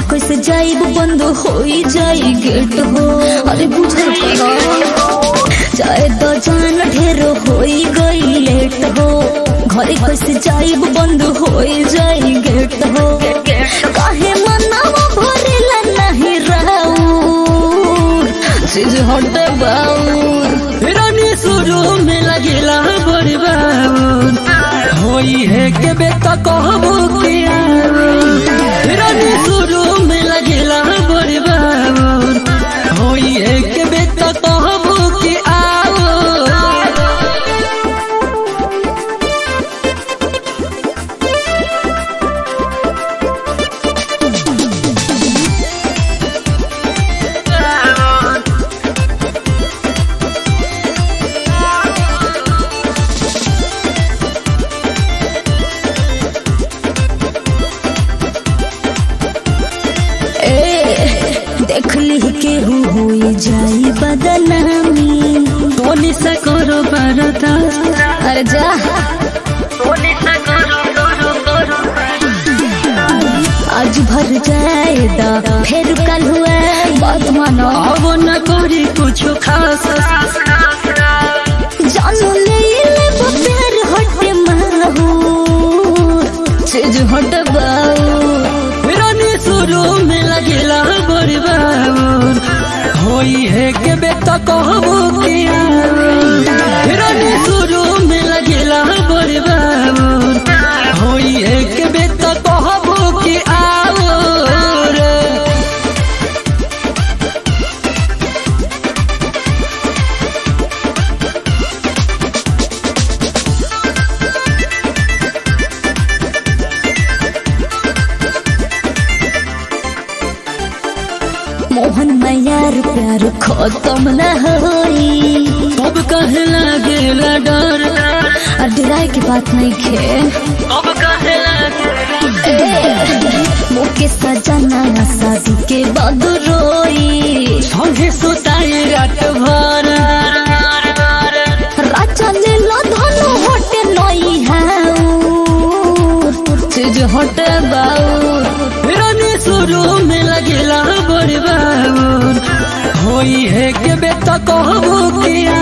कैसे जाइब बंद होई जाई गेट हो अरे बुझल करो चाहे तो जान ढेर होई गई लेट हो घरे कैसे जाइब बंद होई जाई गेट हो काहे मनावा भरेला नहीं राउर चीज हटे बाउर रानी शुरू में लगेला बड़ी बाबून होई है के बेटा कहबो के रानी शुरू में लगेला बड़ी बाबून होई है के बेटा कहबो के आओ ए देख ली केहू होई जाई बदनामी टोनी से करो बरदा अरे जा आज भर जाएदा फिर कल हुआ बात मानो अब न करी कुछ खास जानू ले ले वो प्यार हटे माहू चीज हट बाऊ रानी शुरू में लगेला बड़ी बाबून होई है के बेटा कहबो के रानी शुरू में लगेला बड़ी बाबून होई है के बेटा कहबो के आओ रे मोहन मैयार प्यार खत्म न होई अब कहे लगेला डर और डराए की बात नहीं खे अब कहे लगेला मुके सजना शादी के बाद रोई संगे सुताई रात भर राजा ले लो धनु हटे नई हाउ चीज हटे बाऊ रानी शुरू में लगेला बड़ी बाबून होई है के बेटा कहबो के